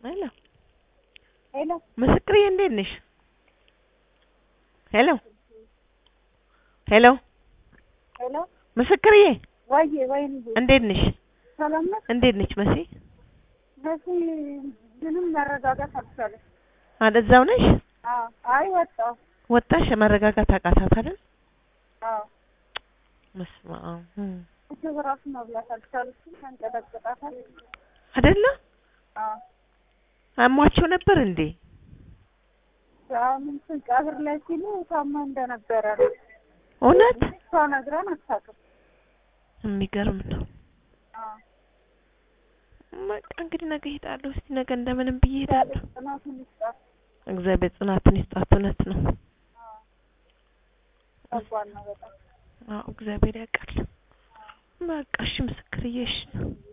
ሄሎ ሄሎ ምስክርዬ እንዴት ነሽ? ሄሎ ሄሎ ሄሎ ምስክርዬ ወይ ወይ ልጄ እንዴት ነሽ? ሰላም ነሽ? እንዴት ነች መሲ? መሲ ምንም መረጋጋት አልቻለች። አለ እዛው ነሽ? አዎ አይ ወጣሁ። ወጣሽ? መረጋጋት አቃታት አይደል? አዎ በስመ አብ እም። ምግብ እራሱ መብላት አልቻለችም። ተንቀጠቅጣታል። አይደለ? አዎ አሟቸው ነበር እንዴ? አሁን እንትን ቀብር ላይ ሲሉ ታማ እንደነበረ ነው። እውነት? እሷ ነግራን አታውቅም። የሚገርም ነው። አዎ በቃ እንግዲህ ነገ እሄዳለሁ። እስቲ ነገ እንደምንም ብዬ እሄዳለሁ። ጽናቱን ይስጣት። እግዚአብሔር ጽናቱን ይስጣት። እውነት ነው። አዎ ከባድ ነው በጣም። አዎ እግዚአብሔር ያውቃል። በቃ እሺ ምስክርዬ እሺ